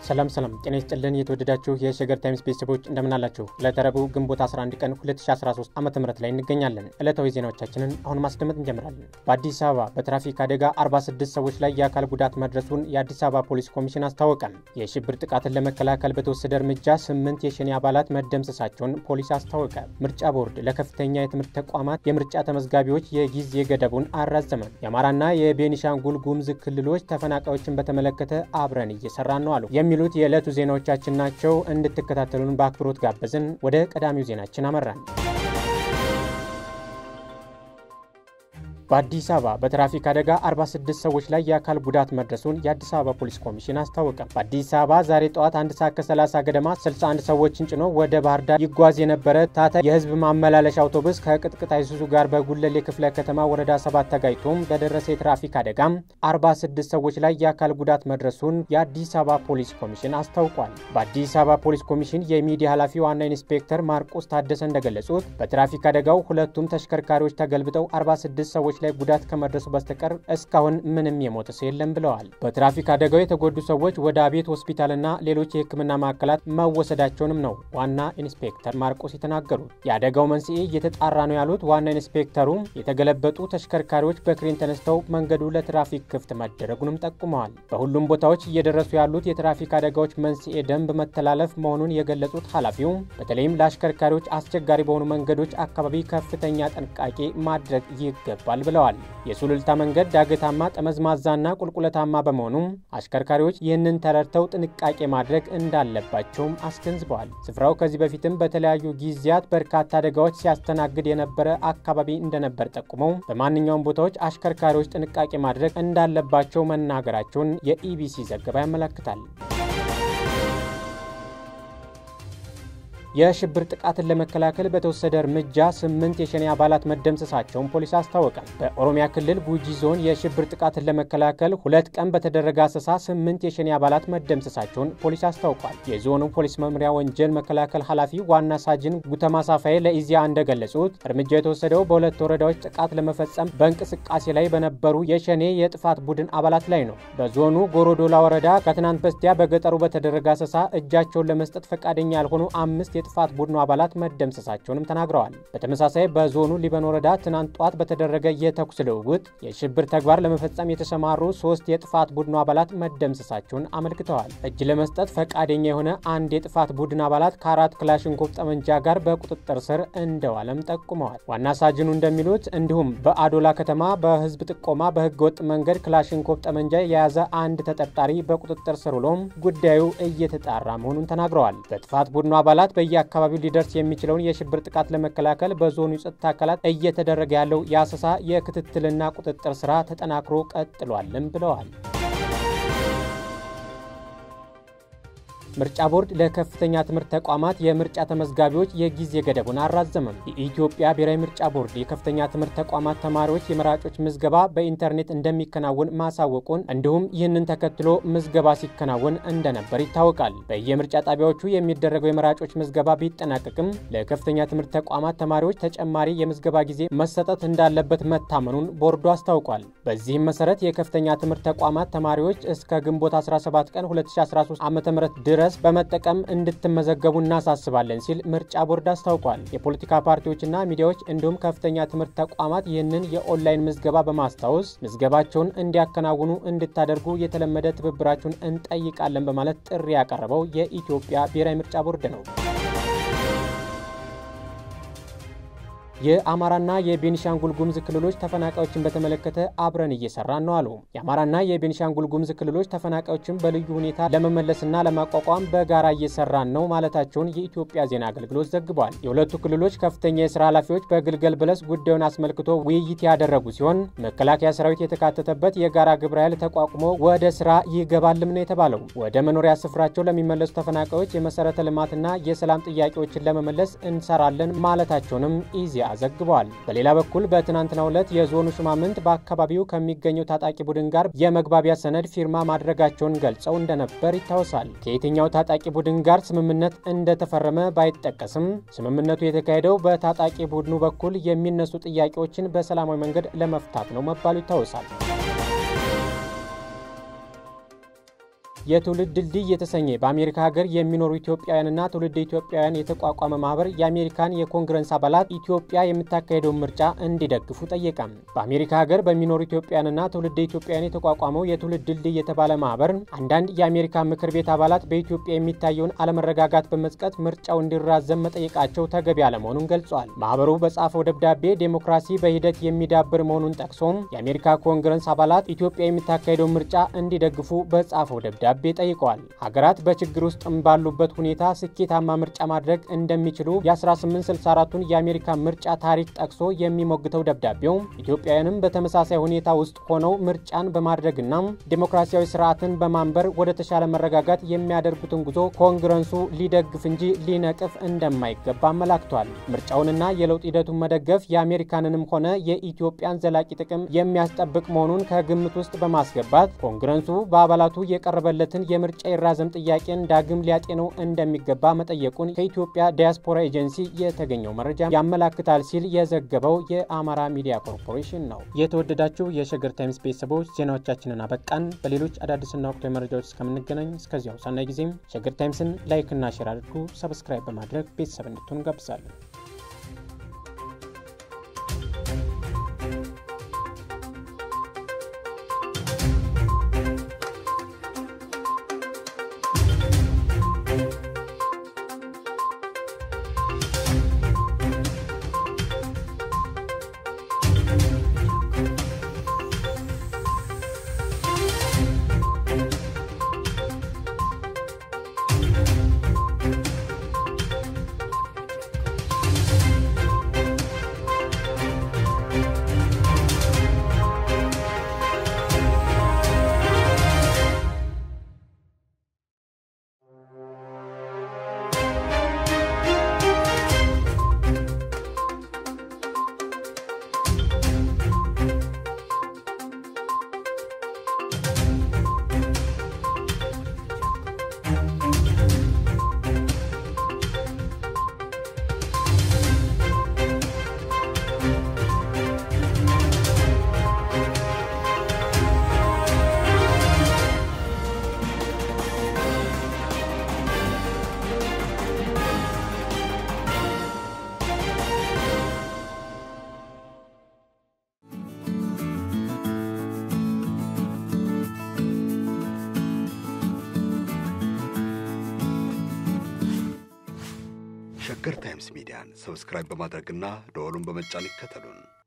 ሰላም ሰላም፣ ጤና ይስጥልን የተወደዳችሁ የሸገር ታይምስ ቤተሰቦች እንደምናላችሁ። ዕለተ ረቡዕ ግንቦት 11 ቀን 2013 ዓ ም ላይ እንገኛለን። ዕለታዊ ዜናዎቻችንን አሁን ማስደመጥ እንጀምራለን። በአዲስ አበባ በትራፊክ አደጋ 46 ሰዎች ላይ የአካል ጉዳት መድረሱን የአዲስ አበባ ፖሊስ ኮሚሽን አስታወቀ። የሽብር ጥቃትን ለመከላከል በተወሰደ እርምጃ ስምንት የሸኔ አባላት መደምሰሳቸውን ፖሊስ አስታወቀ። ምርጫ ቦርድ ለከፍተኛ የትምህርት ተቋማት የምርጫ ተመዝጋቢዎች የጊዜ ገደቡን አራዘመ። የአማራና የቤኒሻንጉል ጉሙዝ ክልሎች ተፈናቃዮችን በተመለከተ አብረን እየሰራን ነው አሉ የሚሉት የዕለቱ ዜናዎቻችን ናቸው። እንድትከታተሉን በአክብሮት ጋበዝን። ወደ ቀዳሚው ዜናችን አመራን። በአዲስ አበባ በትራፊክ አደጋ 46 ሰዎች ላይ የአካል ጉዳት መድረሱን የአዲስ አበባ ፖሊስ ኮሚሽን አስታወቀ። በአዲስ አበባ ዛሬ ጠዋት አንድ ሰዓት ከ30 ገደማ 61 ሰዎችን ጭኖ ወደ ባህር ዳር ይጓዝ የነበረ ታታ የህዝብ ማመላለሻ አውቶቡስ ከቅጥቅጥ አይሱዙ ጋር በጉለሌ ክፍለ ከተማ ወረዳ 7 ተጋጭቶም በደረሰ የትራፊክ አደጋም 46 ሰዎች ላይ የአካል ጉዳት መድረሱን የአዲስ አበባ ፖሊስ ኮሚሽን አስታውቋል። በአዲስ አበባ ፖሊስ ኮሚሽን የሚዲያ ኃላፊ ዋና ኢንስፔክተር ማርቆስ ታደሰ እንደገለጹት በትራፊክ አደጋው ሁለቱም ተሽከርካሪዎች ተገልብጠው 46 ሰዎች ላይ ጉዳት ከመድረሱ በስተቀር እስካሁን ምንም የሞተ ሰው የለም ብለዋል። በትራፊክ አደጋው የተጎዱ ሰዎች ወደ አቤት ሆስፒታልና ሌሎች የሕክምና ማዕከላት መወሰዳቸውንም ነው ዋና ኢንስፔክተር ማርቆስ የተናገሩት። የአደጋው መንስኤ እየተጣራ ነው ያሉት ዋና ኢንስፔክተሩ የተገለበጡ ተሽከርካሪዎች በክሬን ተነስተው መንገዱ ለትራፊክ ክፍት መደረጉንም ጠቁመዋል። በሁሉም ቦታዎች እየደረሱ ያሉት የትራፊክ አደጋዎች መንስኤ ደንብ መተላለፍ መሆኑን የገለጹት ኃላፊው በተለይም ለአሽከርካሪዎች አስቸጋሪ በሆኑ መንገዶች አካባቢ ከፍተኛ ጥንቃቄ ማድረግ ይገባል ብለዋል። የሱሉልታ መንገድ ዳገታማ ጠመዝማዛና ቁልቁለታማ በመሆኑ አሽከርካሪዎች ይህንን ተረድተው ጥንቃቄ ማድረግ እንዳለባቸውም አስገንዝበዋል። ስፍራው ከዚህ በፊትም በተለያዩ ጊዜያት በርካታ አደጋዎች ሲያስተናግድ የነበረ አካባቢ እንደነበር ጠቁመው በማንኛውም ቦታዎች አሽከርካሪዎች ጥንቃቄ ማድረግ እንዳለባቸው መናገራቸውን የኢቢሲ ዘገባ ያመለክታል። የሽብር ጥቃትን ለመከላከል በተወሰደ እርምጃ ስምንት የሸኔ አባላት መደምሰሳቸውን ፖሊስ አስታወቀ። በኦሮሚያ ክልል ጉጂ ዞን የሽብር ጥቃትን ለመከላከል ሁለት ቀን በተደረገ አሰሳ ስምንት የሸኔ አባላት መደምሰሳቸውን ፖሊስ አስታውቋል። የዞኑ ፖሊስ መምሪያ ወንጀል መከላከል ኃላፊ ዋና ሳጅን ጉተማ ሳፋዬ ለኢዜአ እንደገለጹት እርምጃው የተወሰደው በሁለት ወረዳዎች ጥቃት ለመፈጸም በእንቅስቃሴ ላይ በነበሩ የሸኔ የጥፋት ቡድን አባላት ላይ ነው። በዞኑ ጎሮዶላ ወረዳ ከትናንት በስቲያ በገጠሩ በተደረገ አሰሳ እጃቸውን ለመስጠት ፈቃደኛ ያልሆኑ አምስት የጥፋት ቡድኑ አባላት መደምሰሳቸውንም ተናግረዋል። በተመሳሳይ በዞኑ ሊበን ወረዳ ትናንት ጧት በተደረገ የተኩስ ልውውጥ የሽብር ተግባር ለመፈጸም የተሰማሩ ሶስት የጥፋት ቡድኑ አባላት መደምሰሳቸውን አመልክተዋል። እጅ ለመስጠት ፈቃደኛ የሆነ አንድ የጥፋት ቡድን አባላት ከአራት ክላሽንኮቭ ጠመንጃ ጋር በቁጥጥር ስር እንደዋለም ጠቁመዋል። ዋና ሳጅኑ እንደሚሉት እንዲሁም በአዶላ ከተማ በህዝብ ጥቆማ በህገ ወጥ መንገድ ክላሽንኮቭ ጠመንጃ የያዘ አንድ ተጠርጣሪ በቁጥጥር ስር ውሎም ጉዳዩ እየተጣራ መሆኑን ተናግረዋል። በጥፋት ቡድኑ አባላት በየ አካባቢው ሊደርስ የሚችለውን የሽብር ጥቃት ለመከላከል በዞኑ የጸጥታ አካላት እየተደረገ ያለው የአሰሳ የክትትልና ቁጥጥር ስራ ተጠናክሮ ቀጥሏልም ብለዋል። ምርጫ ቦርድ ለከፍተኛ ትምህርት ተቋማት የምርጫ ተመዝጋቢዎች የጊዜ ገደቡን አራዘመም። የኢትዮጵያ ብሔራዊ ምርጫ ቦርድ የከፍተኛ ትምህርት ተቋማት ተማሪዎች የመራጮች ምዝገባ በኢንተርኔት እንደሚከናወን ማሳወቁን እንዲሁም ይህንን ተከትሎ ምዝገባ ሲከናወን እንደነበር ይታወቃል። በየምርጫ ጣቢያዎቹ የሚደረገው የመራጮች ምዝገባ ቢጠናቀቅም ለከፍተኛ ትምህርት ተቋማት ተማሪዎች ተጨማሪ የምዝገባ ጊዜ መሰጠት እንዳለበት መታመኑን ቦርዱ አስታውቋል። በዚህም መሰረት የከፍተኛ ትምህርት ተቋማት ተማሪዎች እስከ ግንቦት 17 ቀን 2013 ዓ ም ድረስ ድረስ በመጠቀም እንድትመዘገቡ እናሳስባለን ሲል ምርጫ ቦርድ አስታውቋል። የፖለቲካ ፓርቲዎችና ሚዲያዎች እንዲሁም ከፍተኛ ትምህርት ተቋማት ይህንን የኦንላይን ምዝገባ በማስታወስ ምዝገባቸውን እንዲያከናውኑ እንድታደርጉ የተለመደ ትብብራችሁን እንጠይቃለን በማለት ጥሪ ያቀረበው የኢትዮጵያ ብሔራዊ ምርጫ ቦርድ ነው። የአማራና የቤኒሻንጉል ጉሙዝ ክልሎች ተፈናቃዮችን በተመለከተ አብረን እየሰራን ነው አሉ። የአማራና የቤኒሻንጉል ጉሙዝ ክልሎች ተፈናቃዮችን በልዩ ሁኔታ ለመመለስና ለማቋቋም በጋራ እየሰራን ነው ማለታቸውን የኢትዮጵያ ዜና አገልግሎት ዘግቧል። የሁለቱ ክልሎች ከፍተኛ የስራ ኃላፊዎች በግልገል በለስ ጉዳዩን አስመልክቶ ውይይት ያደረጉ ሲሆን መከላከያ ሰራዊት የተካተተበት የጋራ ግብረ ኃይል ተቋቁሞ ወደ ስራ ይገባልም ነው የተባለው። ወደ መኖሪያ ስፍራቸው ለሚመለሱ ተፈናቃዮች የመሰረተ ልማትና የሰላም ጥያቄዎችን ለመመለስ እንሰራለን ማለታቸውንም ኢዜአ ዘግበዋል። በሌላ በኩል በትናንትናው ዕለት የዞኑ ሹማምንት በአካባቢው ከሚገኘው ታጣቂ ቡድን ጋር የመግባቢያ ሰነድ ፊርማ ማድረጋቸውን ገልጸው እንደነበር ይታወሳል። ከየትኛው ታጣቂ ቡድን ጋር ስምምነት እንደተፈረመ ባይጠቀስም ስምምነቱ የተካሄደው በታጣቂ ቡድኑ በኩል የሚነሱ ጥያቄዎችን በሰላማዊ መንገድ ለመፍታት ነው መባሉ ይታወሳል። የትውልድ ድልድይ የተሰኘ በአሜሪካ ሀገር የሚኖሩ ኢትዮጵያውያንና ትውልድ ኢትዮጵያውያን የተቋቋመ ማህበር የአሜሪካን የኮንግረስ አባላት ኢትዮጵያ የምታካሄደውን ምርጫ እንዲደግፉ ጠየቀ። በአሜሪካ ሀገር በሚኖሩ ኢትዮጵያውያንና ትውልድ ኢትዮጵያውያን የተቋቋመው የትውልድ ድልድይ የተባለ ማህበር አንዳንድ የአሜሪካ ምክር ቤት አባላት በኢትዮጵያ የሚታየውን አለመረጋጋት በመጥቀት ምርጫው እንዲራዘም መጠየቃቸው ተገቢ አለመሆኑን ገልጿል። ማህበሩ በጻፈው ደብዳቤ ዴሞክራሲ በሂደት የሚዳብር መሆኑን ጠቅሶም የአሜሪካ ኮንግረስ አባላት ኢትዮጵያ የምታካሄደው ምርጫ እንዲደግፉ በጻፈው ደብዳቤ ጠይቀዋል። ሀገራት በችግር ውስጥ ባሉበት ሁኔታ ስኬታማ ምርጫ ማድረግ እንደሚችሉ የ1864ቱን የአሜሪካ ምርጫ ታሪክ ጠቅሶ የሚሞግተው ደብዳቤው ኢትዮጵያውያንም በተመሳሳይ ሁኔታ ውስጥ ሆነው ምርጫን በማድረግና ዴሞክራሲያዊ ስርዓትን በማንበር ወደ ተሻለ መረጋጋት የሚያደርጉትን ጉዞ ኮንግረሱ ሊደግፍ እንጂ ሊነቅፍ እንደማይገባ አመላክቷል። ምርጫውንና የለውጥ ሂደቱን መደገፍ የአሜሪካንንም ሆነ የኢትዮጵያን ዘላቂ ጥቅም የሚያስጠብቅ መሆኑን ከግምት ውስጥ በማስገባት ኮንግረሱ በአባላቱ የቀረበለትን የምርጫ ይራዘም ጥያቄን ዳግም ሊያጤነው እንደሚገባ መጠየቁን ከኢትዮጵያ ዲያስፖራ ኤጀንሲ የተገኘው መረጃ ያመላክታል ሲል የዘገበው የአማራ ሚዲያ ኮርፖሬሽን ነው። የተወደዳችሁ የሸገር ታይምስ ቤተሰቦች ዜናዎቻችንን አበቃን። በሌሎች አዳዲስና ወቅታዊ መረጃዎች እስከምንገናኝ እስከዚያው ሰናይ ጊዜም ሸገር ታይምስን ላይክና ሼር አድርጉ። ሰብስክራይብ በማድረግ ቤተሰብ እንድትሆኑ ጋብዛለን። ሸገር ታይምስ ሚዲያን ሰብስክራይብ በማድረግና ደወሉን በመጫን ይከተሉን።